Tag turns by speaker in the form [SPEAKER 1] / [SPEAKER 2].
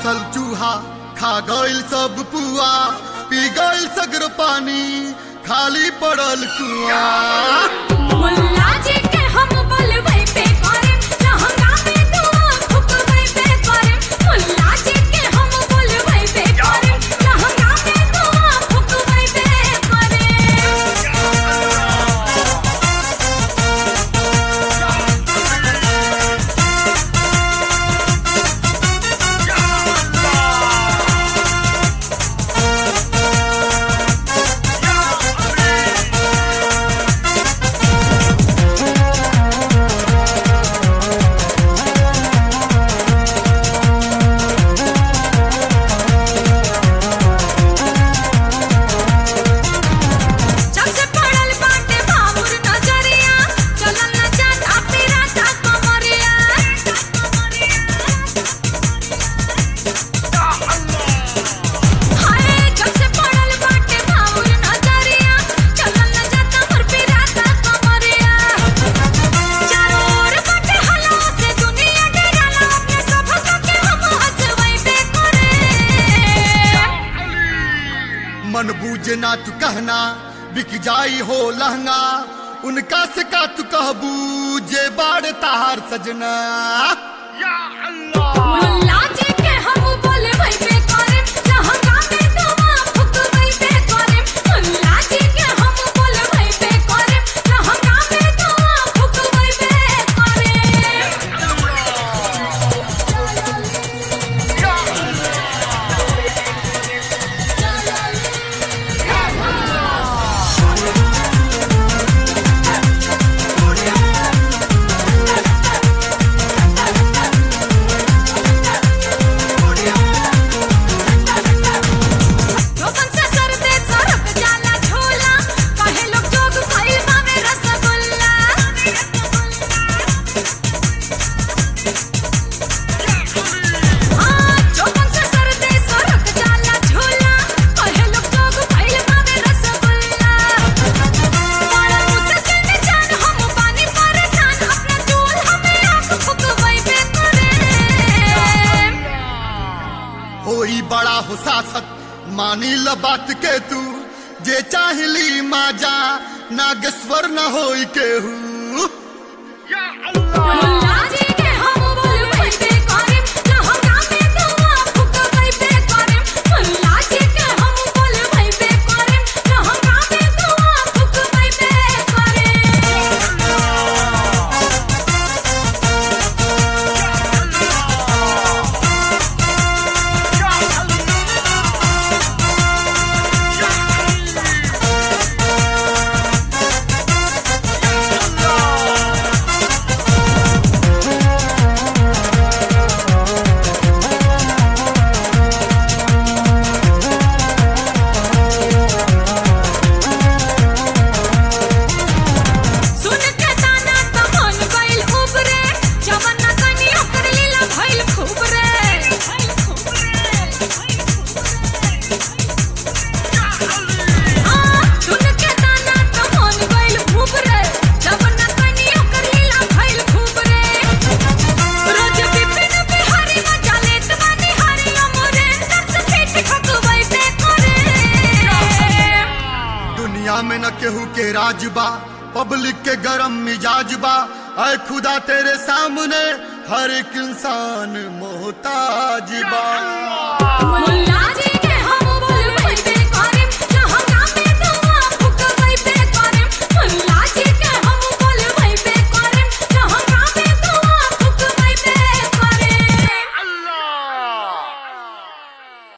[SPEAKER 1] पोसल चूहा खा गइल सब पुआ पी गइल सगर पानी खाली पड़ल कुआ
[SPEAKER 2] मुल्ला जी के हम बोलबै पे करे लहंगा में दुआ फुकबै पे करे मुल्ला जी के हम बोलबै पे करे लहंगा में दुआ फुकबै पे करे जब से पड़ल बाटे भामुर नजरिया चलल न जाता पिराता कमरिया हाय जब से पड़ल बाटे भामुर नजरिया चलल न जाता मोर पिराता कमरिया चारों ओर बाटे हला से दुनिया डराला अपने सब के हम हंसवै बे करे
[SPEAKER 1] मन बूझे ना तू कहना बिक जाई हो लहंगा उनका से का तू कहबू जे बाड़ तार सजना
[SPEAKER 2] मुल्ला जी के हम बोलबै पे करे लहंगा में दुआ फुकबै पे करे मुल्ला जी के हम बोलबै पे करे लहंगा में दुआ फुकबै पे करे लोगन से सरदे सरक जाला झोला काहे लोग जोग भइल बावे रसगुल्ला हाँ लोगन से सरदे सरक जाला झोला काहे लोग जोग भइल बावे रसगुल्ला बड़ा मुश्किल में जान हम पानी परेशान अपना चूल हमें आंख फुकवै पे करे
[SPEAKER 1] होई बड़ा हो सासत मानी ल बात के तू जे चाहली माजा नागेश्वर न होई केहू
[SPEAKER 2] मुल्ला जी के हम बोलबै पे करे लहंगा में दुआ फुकबै पे करे मुल्ला जी के हम बोलबै पे करे लहंगा में दुआ फुकबै पे करे सुन के ताना त मन गइल उबरे जवन न कनी ओकर लीला भइल खूब रे हाँ, सुन के ताना त मन गइल उबरे जवन न कनी ओकर लीला भइल खूब रे रोज बिपिन बिहारी मजा लेत बानी हरि अमरेंद्र से पीठ खकबै पे करे
[SPEAKER 1] दुनिया में न केहू के राज बा पब्लिक के गरम मिजाज बा ऐ खुदा तेरे सामने हर एक इंसान मोहताज बा
[SPEAKER 2] मुल्ला